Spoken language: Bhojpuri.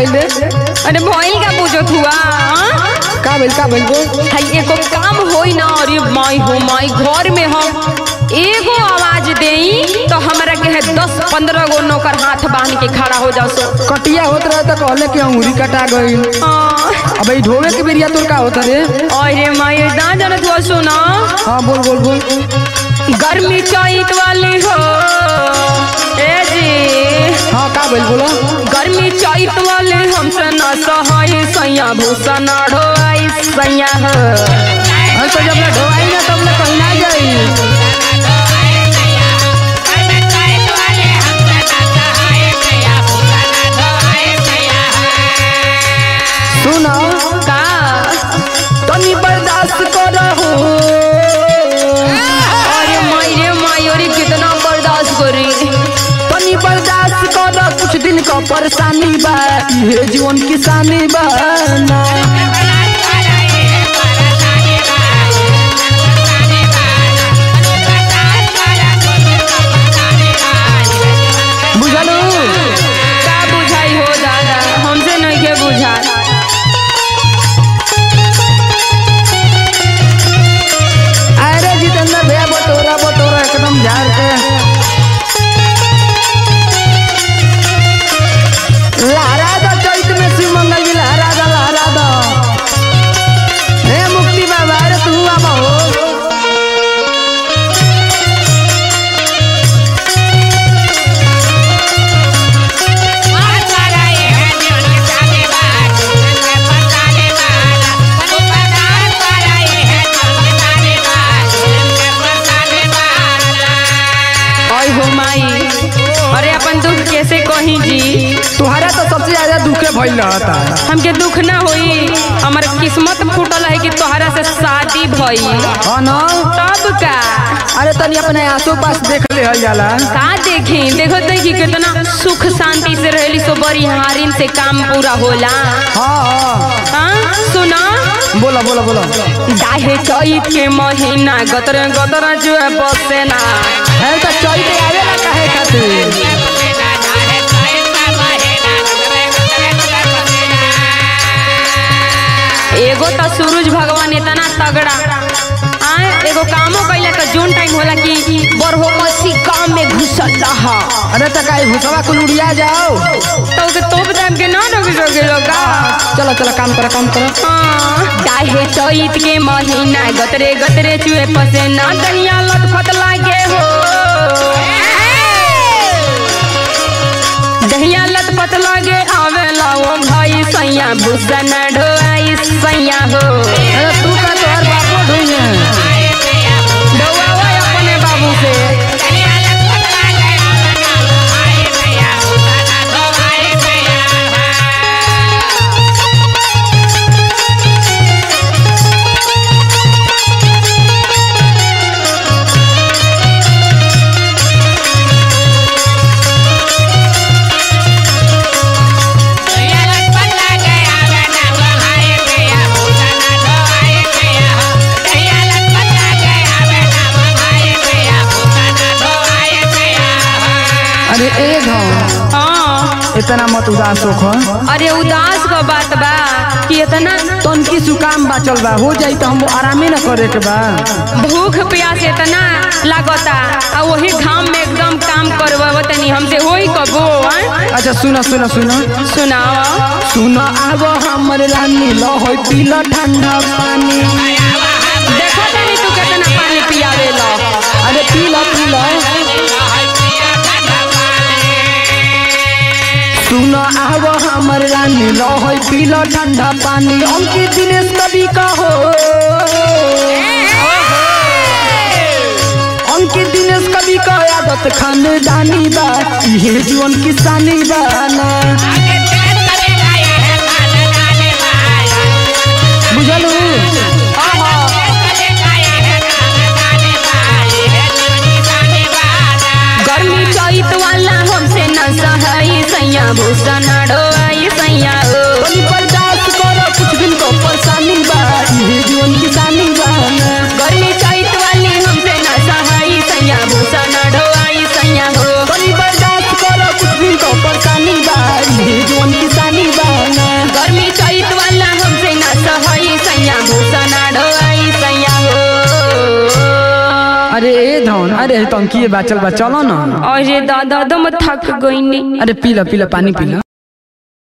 भइले अरे भइल का पूछत हुआ हाँ? का भइल का भइल बोल हाय एगो काम होई ना अरे माई हो माई घर में हम एगो आवाज देई तो हमरा के है दस पंद्रह गो नौकर हाथ बांध के खड़ा हो जाओ सो कटिया होत रहे तो कहले कि अंगूरी कटा गइल हाँ। अब ई ढोवे के बेरिया तोर का होत रे अरे माई ना जानत हुआ सुना हाँ बोल बोल बोल गर्मी चैत वाली हो ए जी हाँ का भइल बोलो गर्मी चैत वाले हमसे न सहाय सैया भूसा न ढोआई सैया हो अरे तो जब ले ढोवाई ना तब ले कहीं ना जाई सुनो का तनी बर्दाश्त करहु अरे माई रे माई अरे कितना बर्दाश्त करी तनी बर्दाश्त कर कुछ दिन का परेशानी बा ये जीवन किसानी बा ना बुझलू का बुझाई हो दादा हमसे नहीं के बुझा अरे जितेंद्र भैया बटोरा बटोरा एकदम झाड़ के लहरा दो चैत में शिव मंगल जी लहरा दो लहरा दो हे मुक्ति बाबा अरे तू आबा हो ओए हो माई अरे अपन दुख कैसे कही जी तुम्हारा तो सबसे ज्यादा दुखे भइल रहता हमके दुख ना होई हमार किस्मत फूटल है कि तोहरा से शादी भई हाँ ना तब का अरे तनी अपने आसो पास देख ले हल जाला का देखी देखो देखी कितना सुख शांति से रहली सो बड़ी हारिन से काम पूरा होला हाँ हाँ हाँ सुना बोला बोला बोला दाहे चैत के महीना गतर गतर जो है बसे ना है तो चैत आवेला काहे खातिर एगो तो सूरज भगवान इतना तगड़ा आए एगो कामो कैला तो जोन टाइम होला कि बरहो मसी काम में घुसल रहा अरे तो काहे भूसवा कुल उड़िया जाओ तो के तोप टाइम के ना रोक सके लोगा चलो चलो काम करो काम करो दाहे चैत के महीना गतरे गतरे चुए पसे ना दहिया लटफट लागे हो दहिया लटपट लागे आवेला ओ भाई सैया भूषण ढोआई सैया हो अरे तू का तोहर बापो ढूंढे ढोआवा अपने बाबू से अरे ए गाँव हाँ इतना मत उदास होखो अरे उदास का बात बा कि इतना तनकी सुकाम बाचल बा हो जाई तो हम आरामे न करे के बा भूख प्यास इतना लागता आ वही घाम में एकदम काम करवा तनी हमसे होई कबो आं? अच्छा सुनो सुनो सुनो सुनाओ सुनो आब हमर रानी लो होई पीला ठंडा पानी देखो तनी तू कितना पानी पियावे लो अरे पीला पीला सुनो आब हमर रानी लो होई पीला ठंडा पानी अंकित दिनेश कवि का हो अंकित दिनेश कवि का आदत खानदानी बा ये जीवन किसानी बा ना बुझलू गर्मी चैत वाला हमसे न सहाई सैया भूषण ढोआई सैया हो तनी बर्दाश्त करो कुछ दिन को परेशानी बा ये जीवन किसानी बा ना गर्मी चैत वाली हमसे न सहाई सैया भूषण ढोआई सैया हो तनी बर्दाश्त करो कुछ दिन को परेशानी बा ये जीवन जौन अरे तो हम किए बा चल बा चलो ना अरे दादा दम थक गई अरे पी ला पी ला पानी पी ला